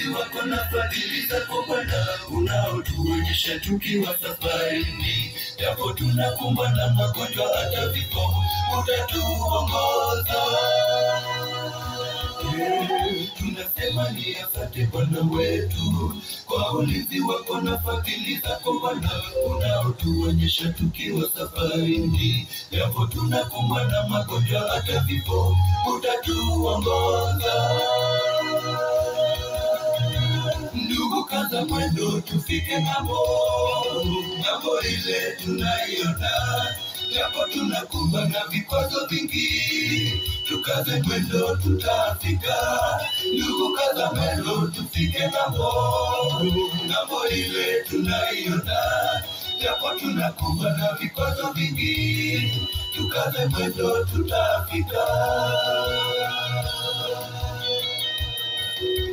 ulinzi wako na fadhili zako Bwana unaotuonyesha tukiwa safarini, japo tunakumbwa na magonjwa hata vifo, utatuongoza. Eh, Tunasema ni asante Bwana wetu kwa ulinzi wako na fadhili zako Bwana unaotuonyesha tukiwa safarini, japo tunakumbwa na magonjwa hata vifo, utatuongoza. Ndugu, kaza mwendo tufike ng'ambo, ng'ambo ile tunaiona, japo tunakumbwa na vikwazo vingi, tukaze mwendo tutafika. Ndugu, kaza mwendo tufike ng'ambo, ng'ambo ile tunaiona, japo tunakumbwa na vikwazo vingi, tukaze mwendo tutafika.